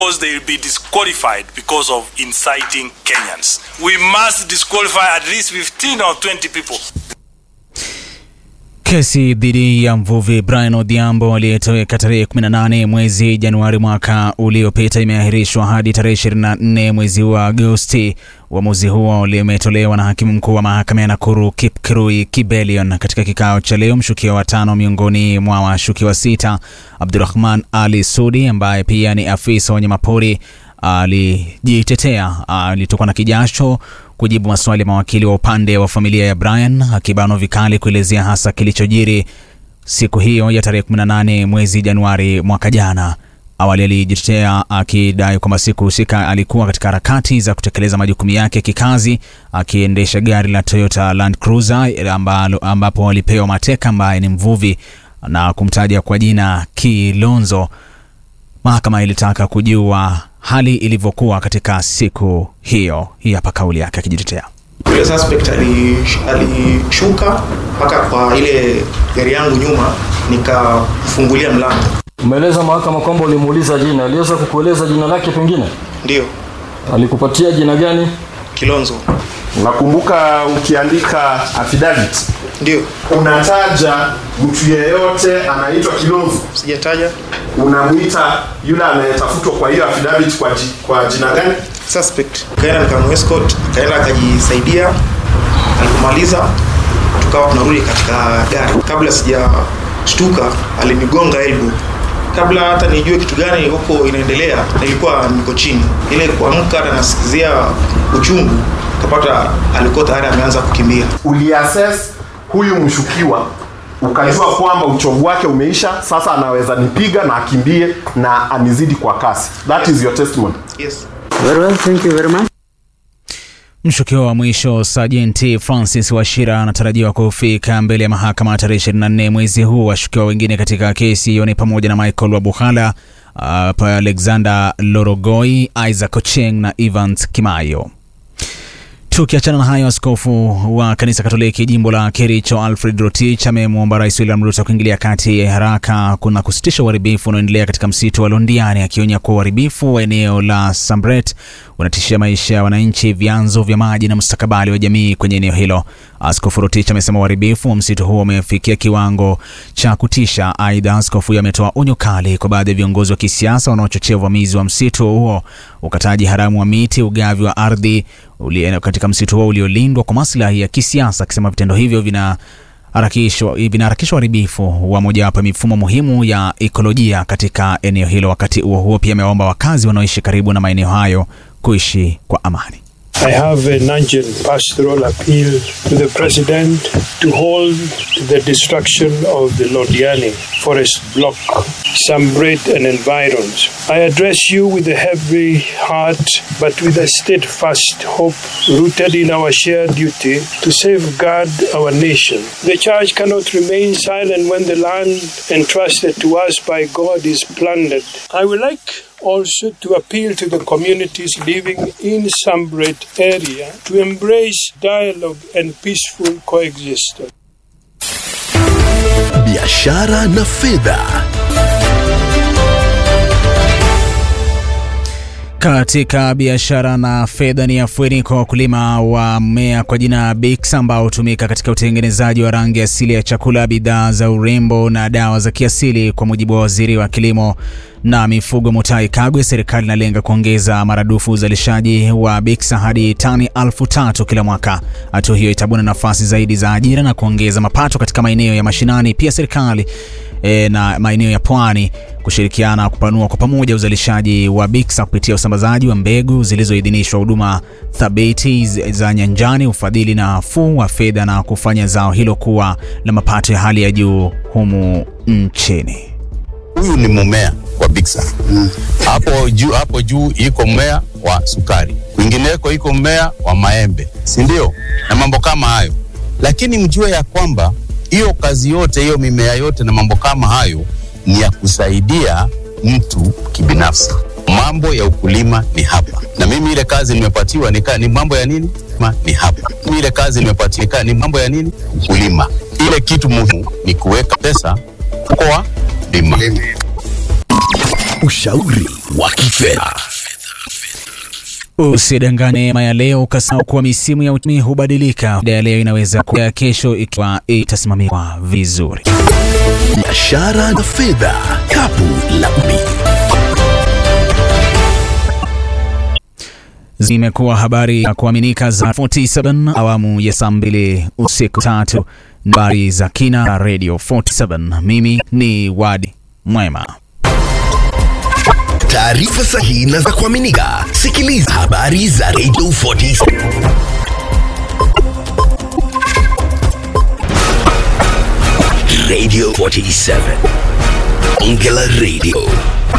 because they will be disqualified because of inciting Kenyans. We must disqualify at least 15 or 20 people. Kesi dhidi ya mvuvi Brian Odhiambo aliyetoweka tarehe 18 mwezi Januari mwaka uliopita imeahirishwa hadi tarehe 24 mwezi wa Agosti. Uamuzi huo limetolewa na hakimu mkuu wa mahakama ya Nakuru Kipkirui Kibelion katika kikao cha leo. Mshukiwa wa tano miongoni mwa washukiwa sita, Abdurahman Ali Sudi ambaye pia ni afisa wa wanyamapori alijitetea, alitokwa na kijasho kujibu maswali ya mawakili wa upande wa familia ya Brian, akibanwa vikali kuelezea hasa kilichojiri siku hiyo ya tarehe 18 mwezi Januari mwaka jana. Awali alijitetea akidai kwamba siku husika alikuwa katika harakati za kutekeleza majukumu yake kikazi, akiendesha gari la Toyota Land Cruiser ambalo, ambapo alipewa mateka ambaye ni mvuvi na kumtaja kwa jina Kilonzo. Mahakama ilitaka kujua hali ilivyokuwa katika siku hiyo. Hii hapa kauli yake akijitetea. Yule suspect alishuka mpaka kwa ile gari yangu nyuma, nikafungulia mlango. Umeeleza mahakama kwamba ulimuuliza jina, aliweza kukueleza jina lake? Pengine Ndio, alikupatia jina gani? Kilonzo. Nakumbuka ukiandika affidavit Ndio, unataja mtu yeyote anaitwa Kilonzo, sijataja unamwita yule anayetafutwa kwa hiyo affidavit kwa, ji, kwa jina gani? suspect. Kaenda nikamuescort, akaenda akajisaidia. Alipomaliza tukawa tunarudi katika gari. Kabla sijashtuka, alinigonga elbow. Kabla hata nijue kitu gani huko inaendelea, nilikuwa niko chini. Ile kuamka na nasikizia uchungu, kapata alikuwa tayari ameanza kukimbia. Uliassess huyu mshukiwa ukajua kwamba uchovu wake umeisha, sasa anaweza nipiga na akimbie na anizidi kwa kasi. That is your testimony. Yes. Very well, thank you very much. Mshukiwa wa mwisho Sajenti Francis Washira anatarajiwa kufika mbele ya mahakama tarehe 24 mwezi huu. Washukiwa wengine katika kesi hiyo ni pamoja na Michael Wabuhala, uh, Alexander Lorogoi, Isaac Ocheng na Evans Kimayo. Tukiachana na hayo, askofu wa kanisa Katoliki jimbo la Kericho Alfred Rotich amemwomba Rais William Ruto kuingilia kati ya haraka kuna kusitisha uharibifu unaoendelea katika msitu wa Londiani, akionya kuwa uharibifu wa eneo la Sambret unatishia maisha ya wananchi, vyanzo vya maji na mustakabali wa jamii kwenye eneo hilo. Askofu Rotich amesema uharibifu wa msitu huo umefikia kiwango cha kutisha. Aidha, askofu huyo ametoa onyo kali kwa baadhi ya viongozi wa kisiasa wanaochochea uvamizi wa msitu huo, ukataji haramu wa miti, ugavi wa ardhi uli- katika msitu huo uliolindwa kwa maslahi ya kisiasa, akisema vitendo hivyo vina harakishwa vinaharakisha uharibifu wa mojawapo ya mifumo muhimu ya ekolojia katika eneo hilo. Wakati huo huo, pia amewaomba wakazi wanaoishi karibu na maeneo hayo kuishi kwa amani. I have an urgent pastoral appeal to the President to hold the destruction of the Lodiani forest block, Sambret and environs. I address you with a heavy heart, but with a steadfast hope rooted in our shared duty to safeguard our nation. The Church cannot remain silent when the land entrusted to us by God is plundered. I would like also to appeal to the communities living in Sambret area to embrace dialogue and peaceful coexistence. biashara na fedha. Katika biashara na fedha ni afueni kwa wakulima wa mmea kwa jina Bix ambao hutumika katika utengenezaji wa rangi asili ya chakula, bidhaa za urembo na dawa za kiasili. Kwa mujibu wa waziri wa kilimo na mifugo Mutahi Kagwe, serikali inalenga kuongeza maradufu uzalishaji wa Bix hadi tani elfu tatu kila mwaka. Hatua hiyo itabuna nafasi zaidi za ajira na kuongeza mapato katika maeneo ya mashinani. Pia serikali e, na maeneo ya pwani kushirikiana kupanua kwa pamoja uzalishaji wa Bixa kupitia usambazaji wa mbegu zilizoidhinishwa, huduma thabiti za nyanjani, ufadhili na nafuu wa fedha na kufanya zao hilo kuwa na mapato ya hali ya juu humu nchini. Huyu ni mmea wa Bixa. Hapo juu hapo juu iko mmea wa sukari, kwingineko iko mmea wa maembe, si ndio? Na mambo kama hayo, lakini mjue ya kwamba hiyo kazi yote hiyo mimea yote na mambo kama hayo ni ya kusaidia mtu kibinafsi. Mambo ya ukulima ni hapa, na mimi ile kazi nimepatiwa ni, ka- ni mambo ya nini? Ma, ni hapa. Mimi ile kazi nimepatiwa ni ka- ni mambo ya nini? Ukulima. Ile kitu muhimu ni kuweka pesa kwa lima. ushauri wa kifedha. Usidanganye mema ya leo ukasahau kuwa misimu ya uchumi hubadilika. Faida ya leo inaweza kuwa ya kesho ikiwa itasimamiwa vizuri. Biashara na fedha, kapu la umi. Zimekuwa habari ya kuaminika za 47 awamu ya saa mbili usiku tatu, habari za kina Radio 47. Mimi ni Wadi Mwema. Taarifa sahihi na za kuaminika. Sikiliza habari za Radio 47. Radio 47. Ongela Radio.